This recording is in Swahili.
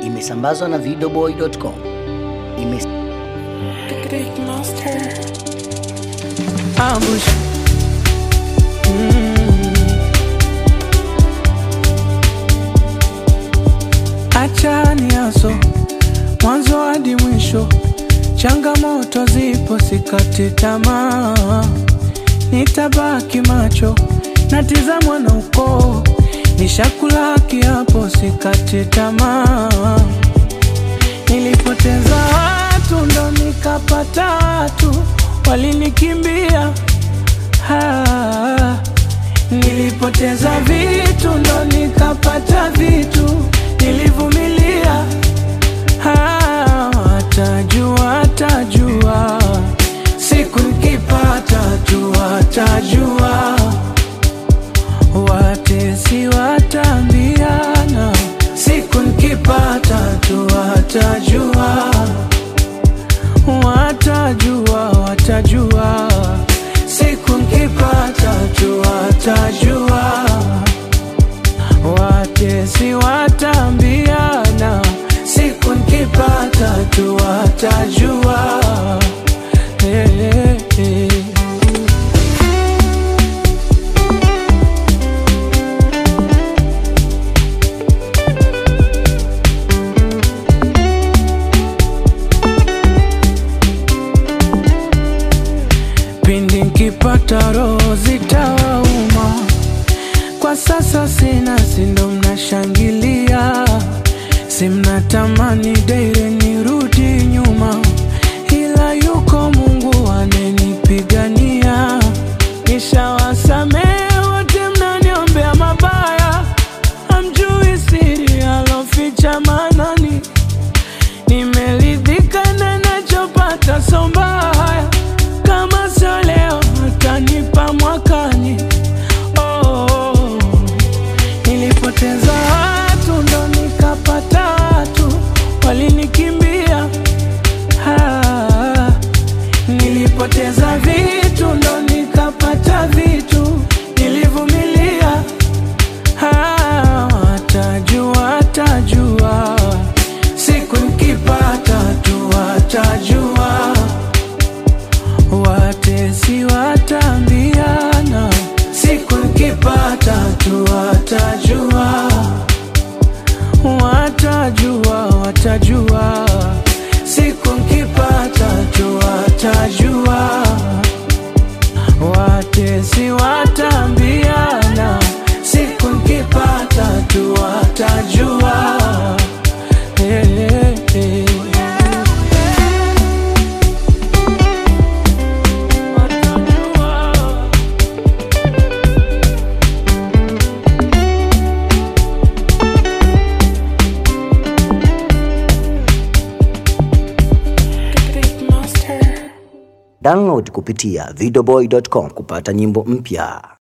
imesambazwa na videoboy.com. Ime Big monster. ambush mm. achani aso mwanzo hadi mwisho changamoto zipo sikati tamaa nitabaki macho natizamwa na ukoo nishakula kiapo sikati tamaa nilipoteza watu ndo nikapata watu walinikimbia Ah, nilipoteza vitu ndo nikapata vitu nilivumilia Ah, watajua watajua siku nikipata tu watajua watesi watambiana siku nikipata tu watajua watajua watajua siku nkipata tu watajua watesi watambiana siku nkipata tu watajua hey, hey, hey. pindi nkipata roho zitawauma kwa sasa sina sindo mnashangilia simnatamani deire nirudi nyuma ila yuko mungu anenipigania nishawasamehe wote mnaniombea mabaya hamjui siri aloficha manani nimeridhika na nachopata sombaya kama sio leo atanipa mwakani oh, oh. nilipoteza watu ndo nikapata watu walinikimbia ah, nilipoteza vitu ndo nikapata vitu nilivumilia ah, watajua watajua siku nikipata tu watajua watesi watambiana siku nikipata tu watajua watajua watajua siku nikipata tu watajua watesi watambiana siku nikipata tu watajua hey, hey, hey. Watajua. Big monster. download kupitia videoboy.com kupata nyimbo mpya.